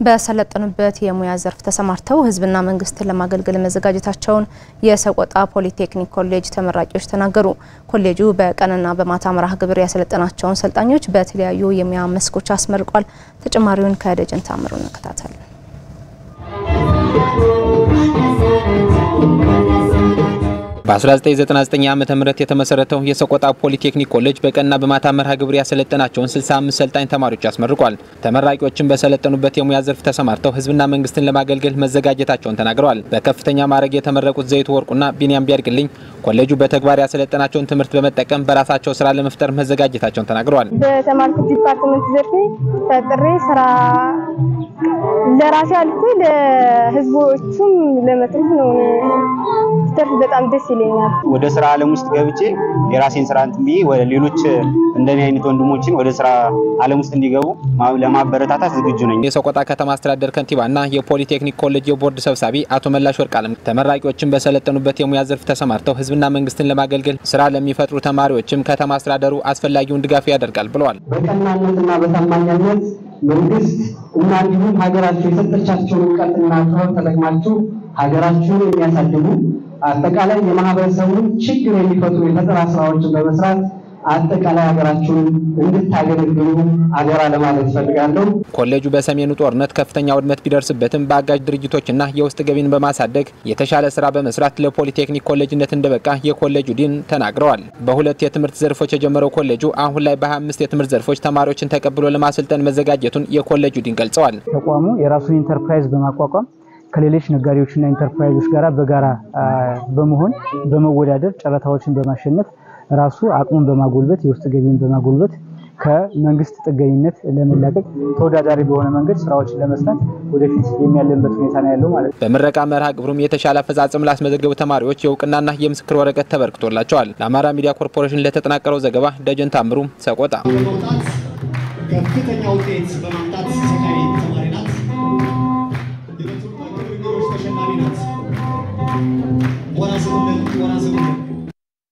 በሰለጠኑበት የሙያ ዘርፍ ተሰማርተው ሕዝብና መንግስትን ለማገልገል መዘጋጀታቸውን የሰቆጣ ፖሊቴክኒክ ኮሌጅ ተመራቂዎች ተናገሩ። ኮሌጁ በቀንና በማታ መርሃ ግብር ያሰለጠናቸውን ሰልጣኞች በተለያዩ የሙያ መስኮች አስመርቋል። ተጨማሪውን ከደጀን ታምሩ እንከታተል። በ1999 ዓ ም የተመሰረተው የሰቆጣ ፖሊቴክኒክ ኮሌጅ በቀንና በማታ መርሃ ግብር ያሰለጠናቸውን 65 ሰልጣኝ ተማሪዎች አስመርቋል። ተመራቂዎችን በሰለጠኑበት የሙያ ዘርፍ ተሰማርተው ህዝብና መንግስትን ለማገልገል መዘጋጀታቸውን ተናግረዋል። በከፍተኛ ማዕረግ የተመረቁት ዘይቱ ወርቁና ቢንያም ቢያድግልኝ ኮሌጁ በተግባር ያሰለጠናቸውን ትምህርት በመጠቀም በራሳቸው ስራ ለመፍጠር መዘጋጀታቸውን ተናግረዋል። በተማርኩት ዲፓርትመንት ዘርፌ ፈጥሬ ስራ ለራሴ አልኩ ለህዝቦቹም ለመትረፍ ነው። ተርፍ በጣም ደስ ይለኛል። ወደ ስራ ዓለም ውስጥ ገብቼ የራሴን ስራ እንትን ብዬ ወደ ሌሎች እንደኔ አይነት ወንድሞችን ወደ ስራ ዓለም ውስጥ እንዲገቡ ለማበረታታት ዝግጁ ነኝ። የሰቆጣ ከተማ አስተዳደር ከንቲባና የፖሊቴክኒክ ኮሌጅ የቦርድ ሰብሳቢ አቶ መላሽ ወርቅአለም ተመራቂዎችን በሰለጠኑበት የሙያ ዘርፍ ተሰማርተው ህዝብና መንግስትን ለማገልገል ስራ ለሚፈጥሩ ተማሪዎችም ከተማ አስተዳደሩ አስፈላጊውን ድጋፍ ያደርጋል ብለዋል። በቀናነትና በታማኝነት መንግስት እና እንዲሁም ሀገራችሁ የሰጠቻቸውን እውቀትና ጥበብ ተጠቅማችሁ ሀገራችሁን የሚያሳድጉ አጠቃላይ የማህበረሰቡን ችግር የሚፈቱ የፈጠራ ስራዎችን በመስራት አጠቃላይ ሀገራችሁን እንድታገለግሉ አደራ ለማለት እፈልጋለሁ። ኮሌጁ በሰሜኑ ጦርነት ከፍተኛ ውድመት ቢደርስበትም በአጋዥ ድርጅቶችና የውስጥ ገቢን በማሳደግ የተሻለ ስራ በመስራት ለፖሊቴክኒክ ኮሌጅነት እንደበቃ የኮሌጁ ዲን ተናግረዋል። በሁለት የትምህርት ዘርፎች የጀመረው ኮሌጁ አሁን ላይ በ25 የትምህርት ዘርፎች ተማሪዎችን ተቀብሎ ለማሰልጠን መዘጋጀቱን የኮሌጁ ዲን ገልጸዋል። ተቋሙ የራሱን ኢንተርፕራይዝ በማቋቋም ከሌሎች ነጋዴዎችና ኢንተርፕራይዞች ጋር በጋራ በመሆን በመወዳደር ጨረታዎችን በማሸነፍ ራሱ አቅሙን በማጎልበት የውስጥ ገቢውን በማጎልበት ከመንግስት ጥገኝነት ለመላቀቅ ተወዳዳሪ በሆነ መንገድ ስራዎችን ለመስራት ወደፊት የሚያለንበት ሁኔታ ነው ያለው ማለት ነው። በምረቃ መርሃ ግብሩም የተሻለ አፈጻጸም ላስመዘገቡ ተማሪዎች የእውቅናና የምስክር ወረቀት ተበርክቶላቸዋል። ለአማራ ሚዲያ ኮርፖሬሽን ለተጠናቀረው ዘገባ ደጀን ታምሩ ሰቆጣ ከፍተኛ ውጤት በማምጣት